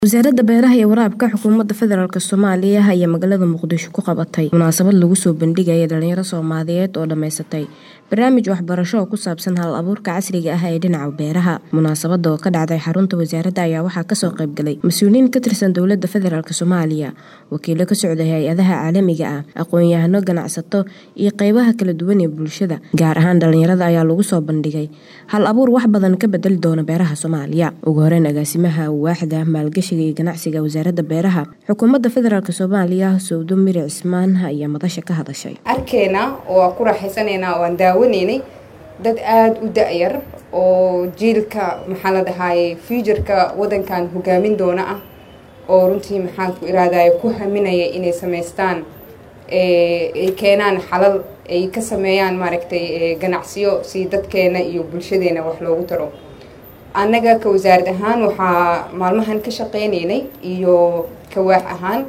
wasaaradda beeraha iyo waraabka xukuumadda federaalk soomaaliya ayaa magaalada muqdisho ku qabatay munaasabad lagu soo bandhigaya dhalinyaro soomaaliyeed oo dhammaysatay barnaamij waxbarasho oo ku saabsan hal abuurka casriga ah ee dhinaca beeraha munaasabada oo ka dhacday xarunta wasaaradda ayaa waxaa kasoo qaybgalay mas-uuliyiin ka tirsan dowladda federaalk soomaaliya wakiilo ka socday hay-adaha caalamiga ah aqoon-yahano ganacsato iyo qeybaha kala duwan ee bulshada gaar ahaan dhalinyarada ayaa lagu soo bandhigay hal abuur wax badan ka bedeli doona beeraha soomaaliya ugu horeyn agaasimaha waaxda maalgashi iyo ganacsiga wasaaradda beeraha xukuumadda federaalk soomaaliya sowdo miri cismaan ayaa madasha ka hadashay arkeena oo aan ku raaxaysanaynaa oo aan daawanaynay dad aada u da-yar oo jiilka maxaa la dhahaaye futureka waddankan hogaamin doona ah oo runtii maxaan ku iraadaya ku haminaya inay samaystaan ay keenaan xalal ay ka sameeyaan maaragtay ganacsiyo si dadkeena iyo bulshadeena wax loogu taro annaga ka wasaarad ahaan waxaa maalmahan ka shaqeynaynay iyo kawaax ahaan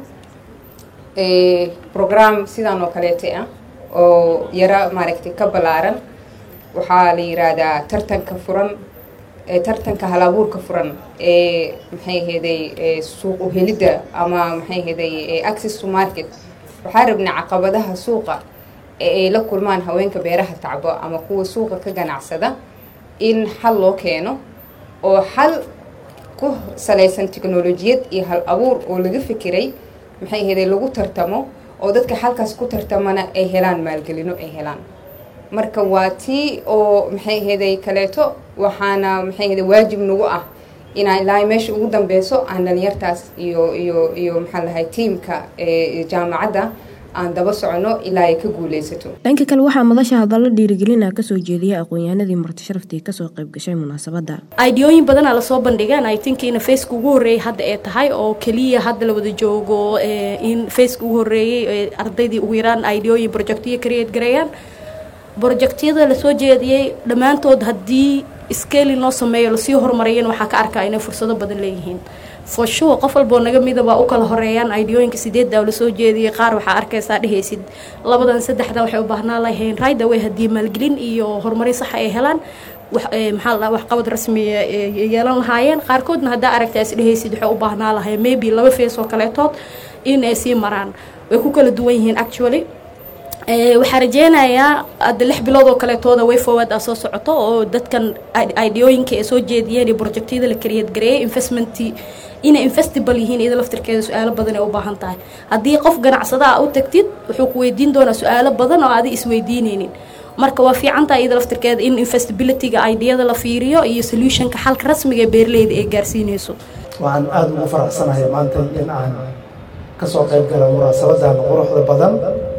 program sidaan oo kaleeta ah oo yaro maaragtay ka ballaaran waxaa la yiraahdaa tartanka furan tartanka halabuurka furan ee maxay aheeday suuq uhelidda ama maxay aheeday access to market waxaa rabnaa caqabadaha suuqa ee ay la kulmaan haweenka beeraha tacbo ama kuwa suuqa ka ganacsada in xal loo keeno oo xal ku salaysan technolojiyad iyo hal abuur oo laga fikiray maxay aheeday lagu tartamo oo dadka xalkaas ku tartamana ay helaan maalgelino ay helaan marka waa tii oo maxay aheeday kaleeto waxaana maxay aheeday waajib nagu ah inaan ilaa meesha ugu dambeyso aan dhalinyartaas iyo iyo iyo maxaa lahay tiamka jaamacadda aan daba socono ilaa ay ka guuleysato dhanka kale waxaa madasha hadallo dhiirigelina kasoo jeediyay aqoon-yahanadii marti sharaftii kasoo qayb gashay munaasabadda aidiyooyin badanaa lasoo bandhigeen i think in faceka ugu horreeyay hadda ee tahay oo keliya hadda la wada joogo in faceka ugu horreeyey ardaydii ugu yaraan aidiyooyin projectyo create gareeyaan projectyada lasoo jeediyey dhammaantood haddii scaling loo sameeyo lasii horumariyana waxaa ka arkaa inay fursado badan leeyihiin for sure qof walboo naga mida waa u kala horeeyaan aidiyooyinka sideeddaa lasoo jeediyey qaar waxaa arkaysaa dhehaysid labadan saddexdan waxay u baahnaa lahayn riderway haddii maalgelin iyo horumarin saxa ay helaan maxaa la waxqabad rasmiya yeelan lahaayeen qaarkoodna haddaa aragtaa is dhehaysid waxay u baahnaa lahayn maybe laba fees oo kaleetood in ay sii maraan way ku kala duwan yihiin actually waxaa rajeynayaa hadda lix bilood oo kaleetooda way forward a soo socoto oo dadkan idiyooyinka ay soo jeediyeen iyo projectyada la kariyad gareeyay investment inay investible yihiin iyada laftirkeeda su-aalo badan ay u baahan tahay haddii qof ganacsada a u tagtid wuxuu ku weydiin doonaa su-aalo badan oo aadi isweydiineynin marka waa fiican tahay iyada laftirkeeda in investabilityga idiyada la fiiriyo iyo solutionka xalka rasmiga ee beeraleyda ay gaarsiineyso waxaan aada ugu faraxsanahay maanta in aan kasoo qayb gala munaasabadan quruxda badan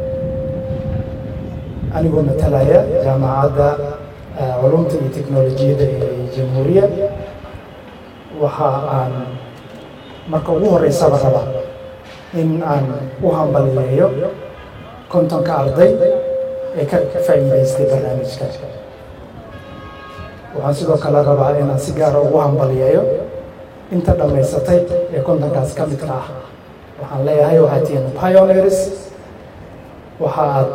anigoo matalaya jaamacadda culumta iyo teknolojiyadda ee jamhuuriya waxa aan marka ugu horeysaba rabaa in aan u hambaliyeeyo kontonka arday ee ka faa'iidaystay barnaamijka waxaan sidoo kale rabaa inaan si gaara ugu hambaliyeeyo inta dhammaysatay ee kontonkaas ka midka ah waxaan leeyahay waxaad tihiin pioneers waxa aad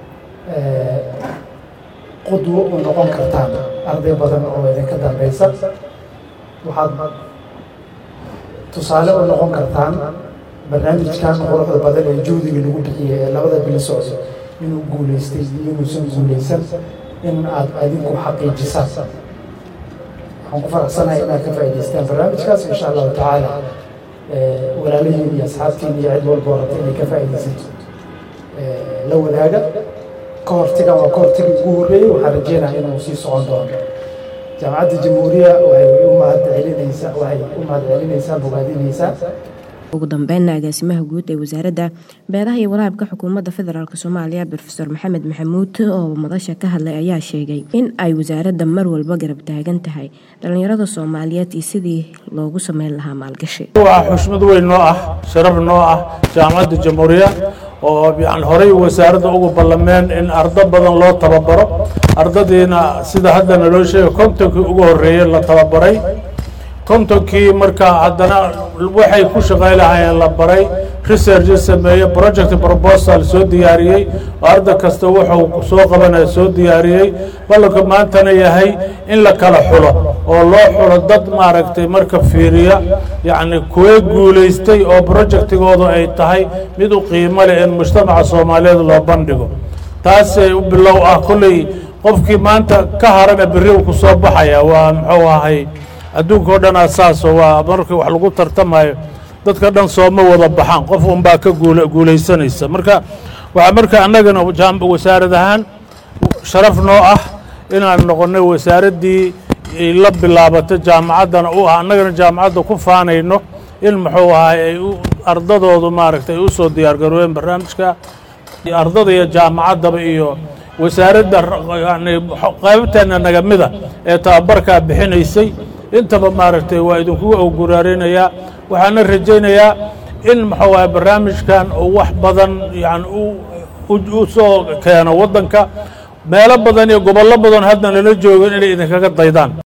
qudwo u noqon kartaan arday badan oo idinka dambeysa waxaad tusaale u noqon kartaan barnaamijkan quruxda badan ee juhdiga lagu bixiyay ee labada bilo socdo inuu guuleystay iyo inuusan guuleysan in aad adinku xaqiijisaan waxaan ku faraxsanahay inaad ka faa'idaystaan barnaamijkaas insha allahu tacaala walaalahiin iyo asxaabtiin iyo cid walba orata inay ka faa'iidaysato la wadaaga ka hortigan waa ka hortagi ugu horreeyey waxaan rajeynaya inuu sii socon doono jaamacadda jamhuuriya waxay u mahad celinaysaa waxay u mahad celinaysaa bogaadinaysaa ugu dambeynna agaasimaha guud ee wasaaradda beeraha iyo waraabka xukuumadda federaalk soomaaliya brofesor maxamed maxamuud oo madasha ka hadlay ayaa sheegay in ay wasaaradda mar walba garab taagan tahay dhallinyarada soomaaliyeed iyo sidii loogu sameyn lahaa maalgashi waa xushmad weyn noo ah sharaf noo ah jaamacadda jamhuuriya oo yani horey wasaaradda ugu ballameen in ardo badan loo tababaro ardadiina sida hadda naloo sheegay kontonkii ugu horreeyey la tababaray kontonkii markaa haddana waxay ku shaqay lahaayeen la baray research sameeye project proposal soo diyaariyey oo arda kasta wuxuu soo qabanaya soo diyaariyey ballanka maantana yahay in la kala xulo oo loo xulo dad maaragtay marka fiiriya yacni kuwee guulaystay oo projectigoodu ay tahay mid u qiimo leh in mujtamaca soomaaliyeed loo bandhigo taasay u bilow ah kolley qofkii maanta ka harana berri uu ku soo baxaya waa muxuu ahay adduunka o dhan asaaso waa markii wax lagu tartamayo dadka dhan sooma wada baxaan qof unbaa ka guula guulaysanaysa marka waxaa marka annagana wasaarad ahaan sharaf noo ah inaan noqonnay wasaaraddii la bilaabato jaamacaddana u ah annagana jaamacadda ku faanayno in muxuu ahay ay ardadoodu maaragtay ay u soo diyaargaroobeen barnaamijka ardada iyo jaamacaddaba iyo wasaaradda yani qaybteena nagamida ee tababarkaa bixinaysay intaba maaragtay waa idinkugu awguraarinayaa waxaana rajaynayaa in muxuu ahay barnaamijkan uu wax badan yani u soo keeno waddanka meelo badan iyo gobollo badan hadda nala joogan inay idinkaga daydaan